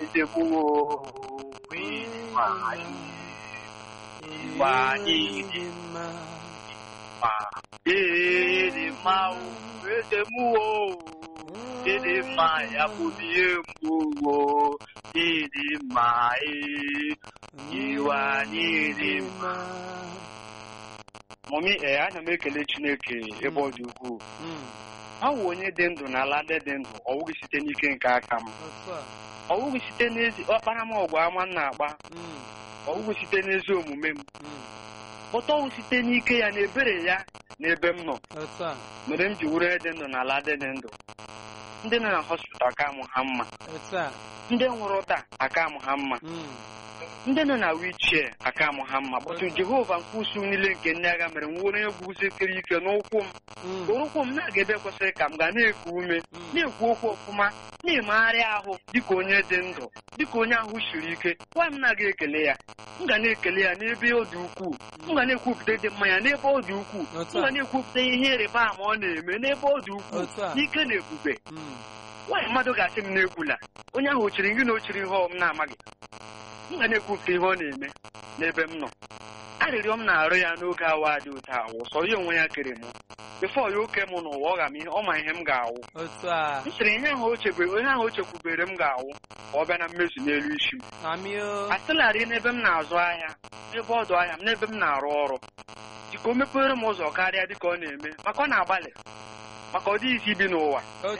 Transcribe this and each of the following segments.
Edebuo Wima Wanyị dị mma Ịdị mma o Edemuo Ịdị mma ya bụ ihe mgbu o Ịdị mma ee Iwe anyị dị mma Mọmi ee ana m ekele Chineke ebe ọ dị ukwuu ọ wụ onye dị ndụ na ala ndị dị ndụ ọ wụghị site n'ike nke aka m ọ wụghị site n'ezi ọkpara m ọgwụ ama m na-agba ọ wụghị site n'ezi omume m ụtọ wụ site n'ike ya na ebere ya na ebe m nọ mere m ji wuru onye dị ndụ na ala ndị dị ndụ ndị nọ na hospital aka mụ ha mma ndị nwụrụ taa aka mụ ha mma ndị nọ na wichie aka mụ ha mma kpọtụ jehova nke usu niile nke ndị agha mere m nwere onye gwusikere ike n'ụkwụ m ụkwụ m na-aga ebe kwesịrị ka m ga na-eku ume na-ekwu okwu ọfụma na-emegharị ahụ dịka onye dị ndụ dịka onye ahụ siri ike nwa m na-aga ekele ya m ga na-ekele ya n'ebe ọ dị ukwuu m ga na-ekwupụta dị mma ya n'ebe ọ dị ukwuu m ga na-ekwupụta ihe ịrịba ama ọ na-eme n'ebe ọ dị ukwuu n'ike na ebube nwaanyị mmadụ ga-asị m na-ekwula onye ahụ ochiri gị na ochiri ihe ọ m na-amaghị m ga na-ekwupụta ihe ọ na-eme n'ebe m nọ arịrịọ m na-arụ ya n'oge awa dị ụtọ awụ sọ ya onwe ya kere m befọ ya oke m n'ụwa ọ ga m ihe ọ ma ihe m ga-awụ m sịrị ihe ahụ o chebe onye ahụ o chekwubere m ga-awụ ka ọ bịa na mmezu n'elu isi m asịlarị n'ebe m na-azụ ahịa n'ebe ọdụ ahịa m n'ebe m na-arụ ọrụ dịka o mepere m ụzọ karịa dịka ọ na-eme maka ọ na-agbalị maka ọ dịghịzi ibi n'ụwa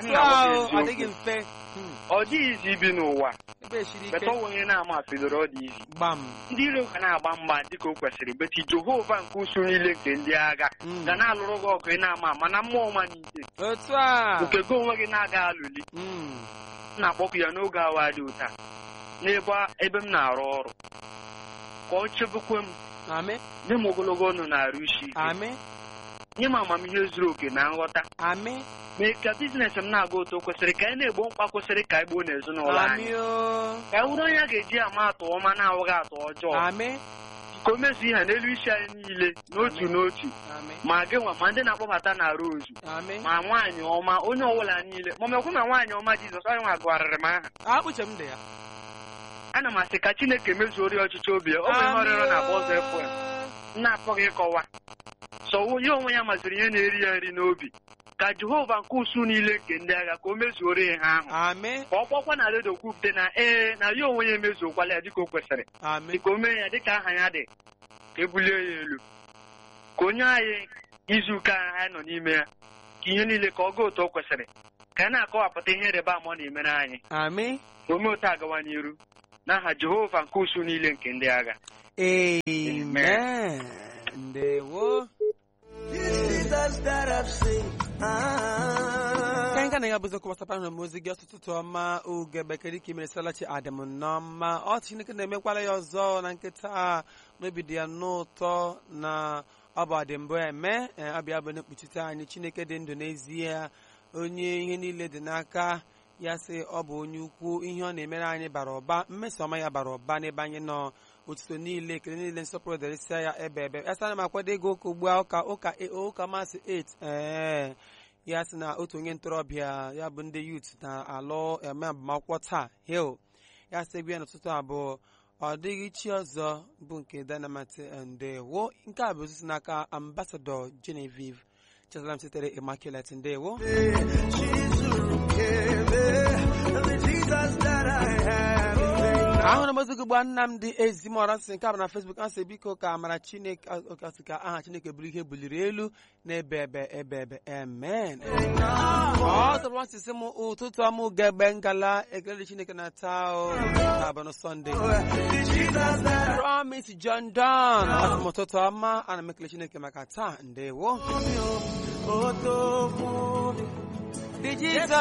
ọ dịghịzi ibi n'ụwa beta ọnwụ onye na-ama afidoro ọ dị izi ndị iro ga na-agba mgba dịka o kwesịrị beti jehova nke usu niile nke ndị agha ga na-alụrụ gị ọgụ ị na-ama ama na mmụọ ọma n'ike nke gị onwe gị na-aga alụli m na-akpọkụ ya n'oge awa dị ụta n'ebe ebe m na-arụ ọrụ ka ọ chebekwe m nye m ogologo ọnụ na-arụ isi ike nye m amamihe zuru oke na nghọta mee ka biznes m na-aga otu kwesịrị ka anyị na-egbo mkpa kwesịrị ka anyị gboo n'ezinụlọ anyị ka anyị wụrụ onye a ga-eji ama atụ ọma na-awụghị atụ ọjọọ ka o mezu ihe n'elu isi anyị niile n'otu n'otu ma gị nwa ma ndị na-akpọbata na rozu ma nwaanyị ọma onye ọbụla niile ma mekwe ma nwaanyị ọma jizọs onye nwa gụgharịrị m aha ana m asị ka chineke mezuori ọchịchị obi ya oge ihe ọrịrọ na bọzọ fm na-apụghị ịkọwa sọ ya onwe ya maziri ihe na-eri ya nri n'obi ka jehova nke usu niile nke ndị agha ka o mezuoro ihe ahụ ka ọ kpọkwa na redio kwupụta na ee na ya onwe ya emezuokwala ya dịka o kwesịrị dịka o mee ya dịka aha ya dị ka ebulie ya elu ka onye anyị izu ụka anyị nọ n'ime ya ka ihe niile ka ọ gaa otu o kwesịrị ka a na-akọwapụta ihe ịrịba ama ọ na-emere anyị ka o mee otu agawa n'iru n'aha jehova nke usu niile nke ndị agha amen ndewo ka anyị ga na-abụzi okwu gbasara na ozi gị ọtụtụ ọma oge bekere ike mere salachi adịm n'ọma ọ chineke na-emekwala ya ọzọ na nkịta n'obi dị ya n'ụtọ na ọ bụ adịmbụ eme abịa bụ na-ekpuchite anyị chineke dị ndụ n'ezie onye ihe niile dị n'aka ya sị ọ bụ onye ukwu ihe ọ na-emere anyị bara ụba mmeso ọma ya bara ụba n'ebe anyị nọ otuto niile ekele niile nsọpụrụ dịrịsịa ya ebe ebe ya sara m akwado ego ụka ugbu a ụka ụka ụka masị 8 ee ya sị na otu onye ntorobịa ya bụ ndị yut na-alụ eme agbamakwụkwọ taa hil ya sị egwu ya n'ụtụtụ abụọ ọ dịghị chi ọzọ bụ nke dynamite ndewo nke a bụ osisi n'aka ambasadọ genevieve chesalam sitere immaculate ndewo ahụrụ m ozi gị gba Nnamdị Ezimora sị nke a bụ na Facebook asị biko ka amara Chineke asị ka aha Chineke bụrụ ihe buliri elu n'ebe ebe ebe ebe amen ọ tọrọ masị sị m ụtụtụ ọmụ gebe ngala ekele Chineke na taa na-abụ na Sọnde Promise John Don asị m ụtụtụ ọma ana m ekele Chineke maka taa ndewo Jesus